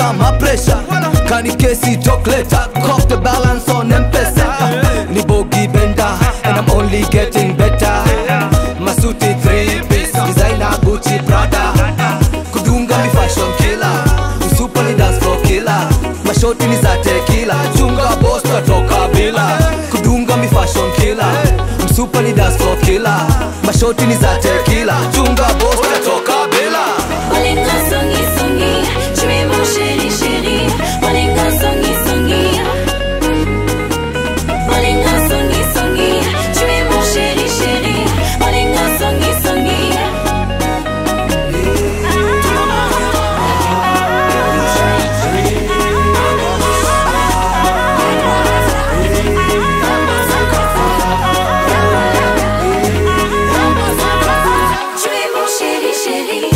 na mapresha kani kesi tokleta cock the balance on mpesa ni bogi benda and i'm only getting better masuti three piece designer gucci prada kudunga mi fashion killer msupa ni dance floor killer mashoti ni za tekila chunga boss tatoka bila kudunga mi fashion killer msupa ni dance floor killer mashoti ni za tekila chunga boss tatoka bila Olinga songi songi, tu es mon chéri chéri. Olinga songi songi. Olinga songi songi, tu es mon chéri chéri. Olinga songi songi. Tu es mon chéri chéri.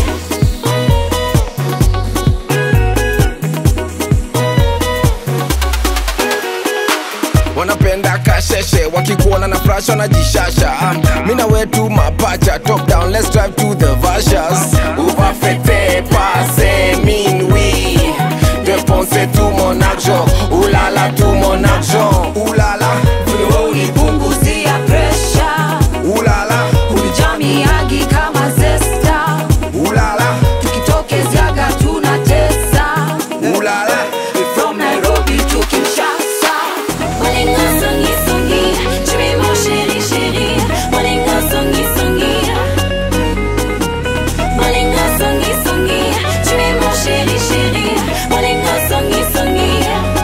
wanapenda kasheshe wakikuona na flash wanajishasha um, mina wetu mapacha top down let's drive to the vashas uvafete pase minwi deponse tu mon argent ulala tu mon argent ulala Wewe unipunguzia pressure. ulala Unijamiagi kama zesta. ulala Tukitokeziaga tunatesa. ulala From Nairobi to Kinshasa. Olinga songi songi, tu es mon chéri chéri. Olinga songi songi. Olinga songi songi, tu es mon chéri chéri. Olinga songi songi.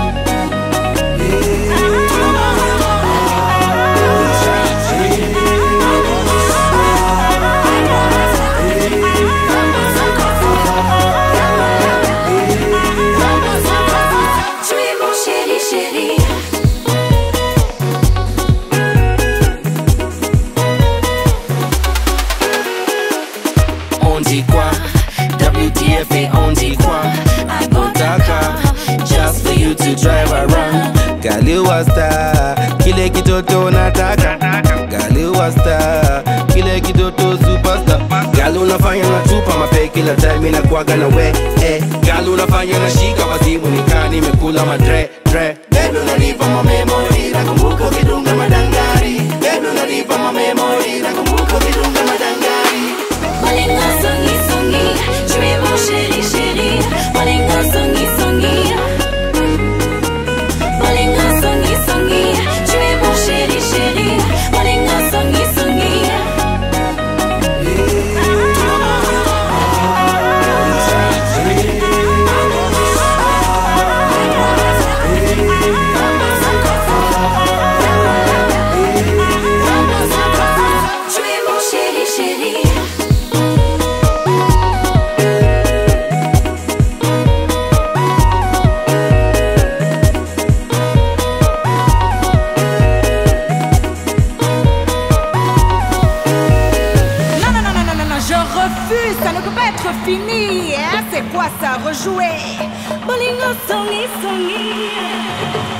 Tu es mon chéri chéri. on dit quoi WTF et on dit quoi Nataka just for you to drive around Galiwa star kile kitoto nataka Galiwa star kile kitoto superstar Gali unafanya na tupa mape kila time inakuwaga na we eh. Gali unafanya na shika wazimu nikaa nimekula madre dre Baby unanipa ma memory nakumbuka ukidunga madangari Baby unanipa ma memory nakumbuka ukidunga madangari Olinga songi songi, tu es mon chéri chéri. Olinga songi songi. Olinga songi songi, tu es mon chéri chéri. Olinga songi songi. Tu es mon chéri chéri. Non, non, non, non, non, non, non, je refuse, ça ne peut pas être fini. Hein? C'est quoi ça, rejouer Olinga songi songi.